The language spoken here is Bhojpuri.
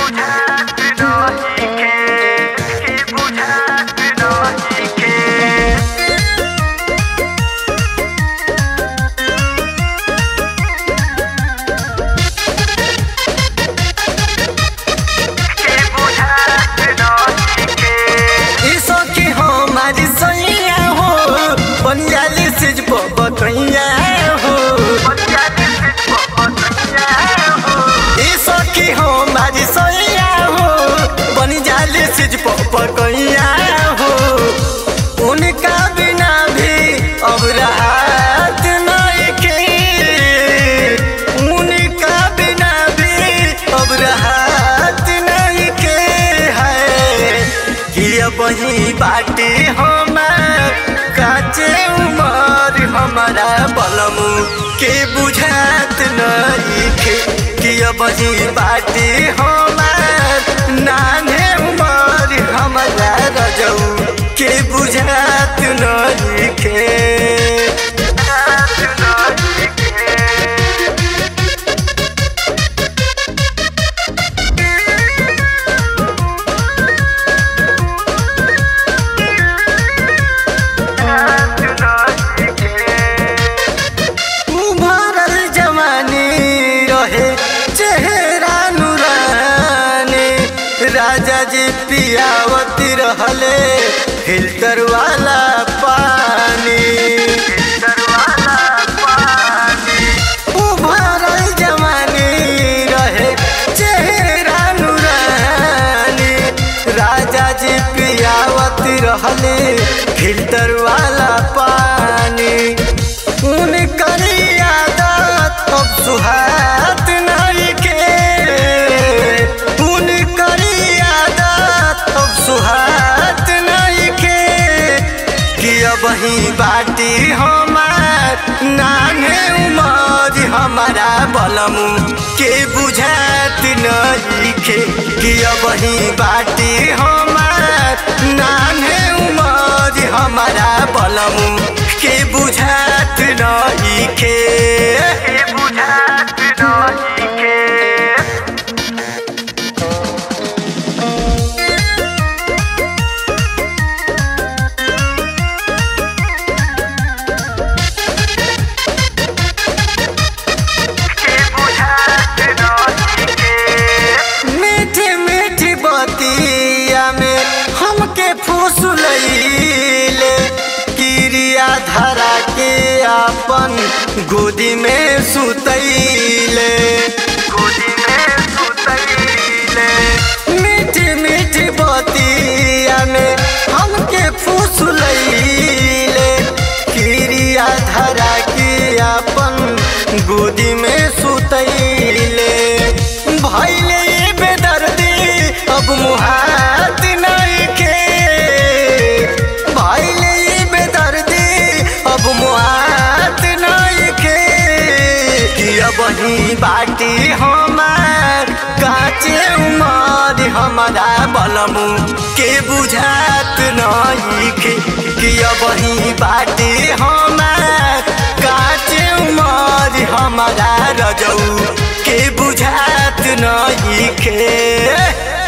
बुझात नइखे के बुझात नइखे के बुझात नइखे ई सखी हमारी सैया हो बनियाली सिज बतैया हो ई सखी हमारी सैया हो बनियाली सिज बतैया हो उनका बिना भी अब रात नइखे उनका बिना भी अब रात नइखे है कि अब ही बाटी हमार काचे उमर हमारा बलमू के बुझात नइखे कि अब ही बाटी हमार नाने उमर हमारा रजऊ के बुझात नइखे उभरल जवानी रहे चेहरा नुरानी राजा जी पियावती रहले फिल्टर वाला पानी उभरल जवानी रहे चेहरा नुरानी राजा जी पियावती रहले फिल्टर वाला पानी उनकर आदत अब सुहात नइखे उनकर आदत अब सुहात नइखे कि अब ही बाटी हमार नाने उमर हमारा बलमू के बुझात नइखे कि अब ही बाटी हमार नाने उमर हमारा बलमू के बुझात नइखे के बुझात नइखे के बुझात नइखे मीठी मीठी बतिया में हमके फुसलैले किरिया धरा के अपन गोदी में सुतैले गोदी में सुतैले मीठी मीठी बतिया में हमके फुसलैले किरिया धरा के अपन गोदी में सुतैले भैले ये बेदर्दी अब मुहात नइखे भैले ये बेदर्दी अब मुहात नइखे कि अब ही बाटी हमार काचे उमर हमारा बलमू के बुझात नइखे कि अब ही बाटी हमार काचे उमर हमारा रजऊ के बुझात नइखे